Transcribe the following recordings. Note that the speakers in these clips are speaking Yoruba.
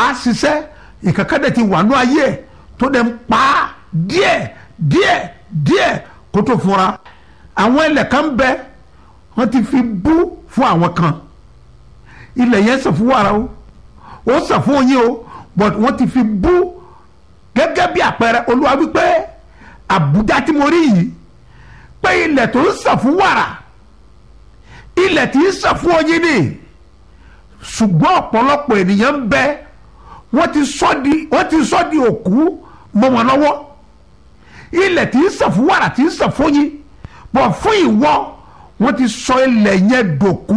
á ṣiṣẹ́ ìkankan dẹ̀ ti wà ní ayé ẹ̀ tó dẹ̀ ń pa á díẹ̀ díẹ̀ díẹ̀ kó tó fúnra àwọn ilẹ̀ kan bẹ wọ́n ti fi bú fún àwọn kan ilẹ̀ yẹn sàn fún wàrà o ó sàn fún oyin o but wọ́n ti fi bú gẹ́gẹ́ bí àpẹẹrẹ olúwa wípé àbújá tí mo rí yìí pé ilẹ̀ tó ń sàn fún wàrà ilẹ̀ tí ń sàn fún oyin ni ṣùgbọ́n ọ̀pọ̀lọpọ̀ ènìyàn ń bẹ wọ́n ti sọ di wọ́n ti sọ di òkú mọ́ wọn lọ́wọ́ ilẹ̀ tí ń sàn fún wàrà tí ń sàn fún oyin bọ̀ fún ìwọ wọ́n ti sọ ilẹ̀ yẹn dòkú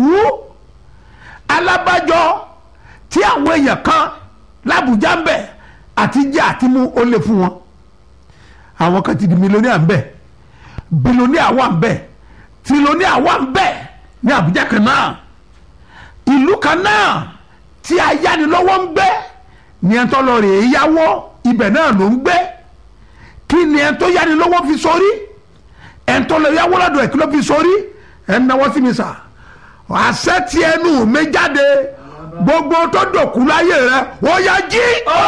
alábàjọ tí àwọn èèyàn kan lábùjá ń bẹ àti jẹ àti mú ó lè fún wọn àwọn kan ti di mílíọ̀nìà ń bẹ bílíọ̀nìà wà ń bẹ tìlíọ̀nìà wà ń bẹ ní àbújá kan náà ìlú kan náà tí ayánilọ́wọ́ ń gbé ní ẹ̀ńtọ́ lọ rè é yáwó ibẹ̀ náà ló ń gbé kí ni ẹ̀ńtọ́ yánilọ́wọ́ fi sórí ẹ̀ńtọ́ lọ yáwó lọ́dọ̀ ẹ̀ kí ló fi sórí ẹ̀ ń náwó sí mi sà àṣẹ tí ẹnu mi jáde gbogbo tó dòkú láyé rẹ ó yá jí.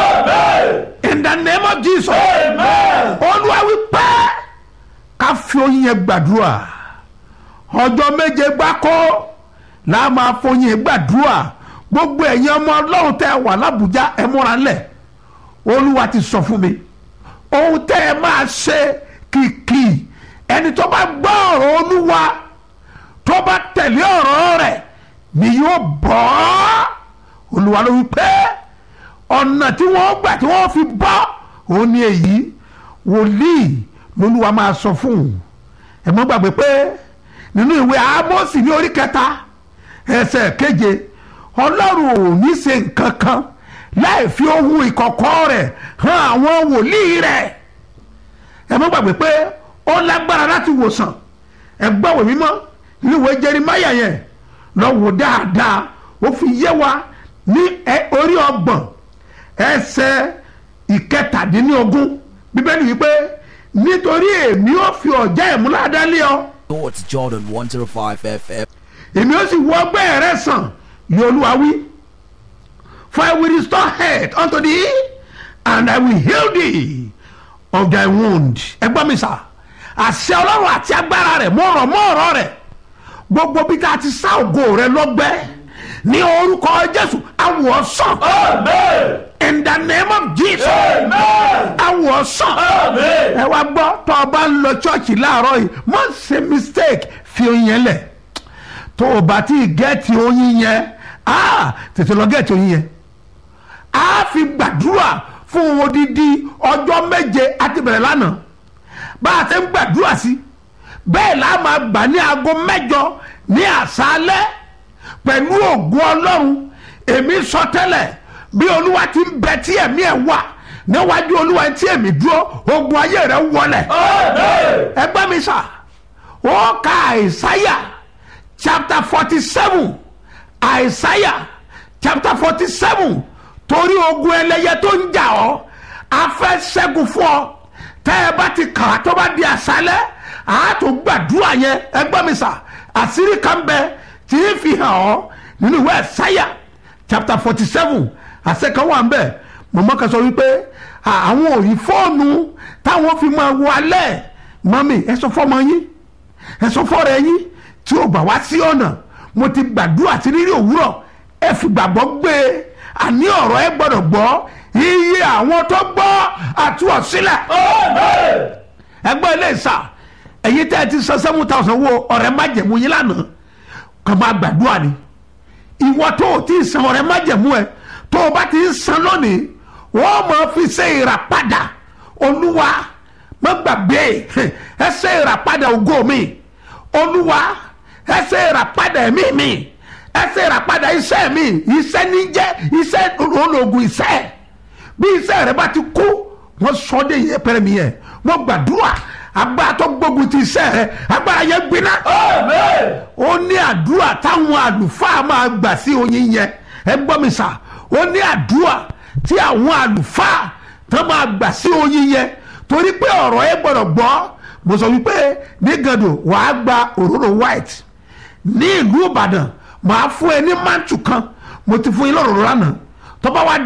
in the name of jesus. olúwa wí pé ká fi oyin yẹn gbàdúrà ọjọ́ méje gbáko la máa foyin gbàdúrà gbogbo ẹ̀yin ọmọ ọlọ́run tẹ́ ẹ wà lábùjá ẹ múra ńlẹ̀ olúwa ti sọ fún mi ohun tẹ́ ẹ máa ṣe kìkì ẹni tó bá gbọ́ ọ̀rọ̀ olúwa tó bá tẹ̀lé ọ̀rọ̀ rẹ̀ ni yóò bọ́ olúwa ló wí pé ọ̀nà tí wọ́n gbà tí wọ́n fi bọ́ òun ni èyí wòlíì lolúwa máa sọ fún un ẹ mọ́ gbàgbé pé nínú ìwé Ámósì ní orí kẹta ẹsẹ̀ keje ọlọ́run ò ní ṣe nǹkan kan láì fi ohun ìkọ̀kọ̀ rẹ̀ hàn àwọn wòlíì rẹ̀ ẹ mọ́ gbàgbé pé ó lágbára láti wòsàn ẹ gbọ́wò mímọ́ nínú ìwé Jeremáyà yẹn lọ wò dáadáa ó fi yé wa ní orí ọgbọ̀n ẹsẹ̀ ìkẹtàdínlógún bíbélì wípé nítorí èmi ó fi ọ̀já ìmúládá lé ọ. It's Jordan 105 FM. èmi ó sì wọ ọgbẹ́ rẹ sàn ní olúwa wí for I will restore health unto thee and I will heal thee of thy wound. ẹ gbọ́ mi sà àṣẹ ọlọ́run àti agbára rẹ̀ mọ́ ọ̀rọ̀ mọ́ ọ̀rọ̀ rẹ̀ gbogbo bí tá a ti sá ògo rẹ lọ́gbẹ́ ní orúkọ jésù awọ sàn. in the name of jesus. awọ sàn. ẹ wá gbọ́ tó o bá ń lọ chọ́ọ̀chì láàárọ̀ yìí má ṣe mistake fi oyin yẹn lẹ̀ tó o bá ti gẹ́ẹ̀tì oyin yẹn tètè lọ gẹ́ẹ̀tì oyin yẹn a fi gbàdúrà fún odidi ọjọ́ méje àti bẹ̀rẹ̀ lánàá bá a ṣe ń gbàdúrà sí bẹ́ẹ̀ la máa gbà ní aago mẹ́jọ ní àṣálẹ́ pẹ̀lú ògùn ọlọ́run èmi sọ tẹ́lẹ̀ bí olúwa ti ń bẹ tí ẹ̀mí ẹ̀ wà níwájú olúwa tí èmi dúró ogun ayé rẹ̀ wọlẹ̀ ẹgbẹ́ mi sà ó ka àìsáyà chapter forty seven àìsáyà chapter forty seven torí ogun ẹlẹ́yẹ tó ń jà ọ́ a fẹ́ ṣẹ́gun fún ọ tẹ́ ẹ bá ti kà á tó bá di àṣálẹ́ àátò gbàdúrà yẹn ẹgbẹ́ mi sà àṣírí kan bẹ tí ń fi hàn ọ́ nínú ìwé ẹ̀sáyà chapter forty seven àṣẹ kan wà ń bẹ̀ mọ̀mọ́ kan sọ wípé àwọn ò rí fóònù táwọn fi máa wọ alẹ́ mọ́mì ẹ sọ fọ́mọ yín ẹ sọ fọ́ọ̀rọ̀ yín tí ò bá wá sí ọ̀nà mo ti gbàdúrà sí rírì òwúrọ̀ ẹ fi gbàgbọ́ gbé e àní ọ̀rọ̀ ẹ gbọ́dọ̀ gbọ́ iye àwọn tó gbọ́ àtúwọ̀sílẹ̀ ẹgbẹ́ ilé ìsà ẹ̀yin tẹ́ ẹ ti san seven thousand wo ọ̀rẹ́ májẹ̀mú yín lánàá kàn máa gbàdúrà ni ìwọ tó o ti san ọ̀rẹ́ májẹ̀mú ẹ tó o bá ti ń san lónìí wọ́n máa fi ṣe ìràpadà olúwa má gbàgbé ẹ ṣe ìràpadà ògo mi olúwa ẹ ṣe ìràpadà ẹ̀mí mi ẹ ṣe ìràpadà iṣẹ́ mi iṣẹ́ ní jẹ́ iṣẹ́ ológun iṣẹ́ bí iṣẹ́ rẹ bá ti kú wọ́n sọ de yẹ pẹ́rẹ́ mi yẹ wọ́n gbàdúrà agbára tó gbógun ti iṣẹ́ rẹ agbára yẹn gbiná. ó ní àdúrà táwọn àlùfáà máa gbà sí oyin yẹn ẹ gbọ́ mi sà ó ní àdúrà tí àwọn àlùfáà tó máa gbà sí oyin yẹn torí pé ọ̀rọ̀ ẹ gbọ́dọ̀ gbọ́ mo sọ wípé ní gàdò wàá gba òróró white ní ìlú ìbàdàn màá fún ẹ ní mántù kan mo ti fún yín lọ́rọ̀ lánàá tó bá wá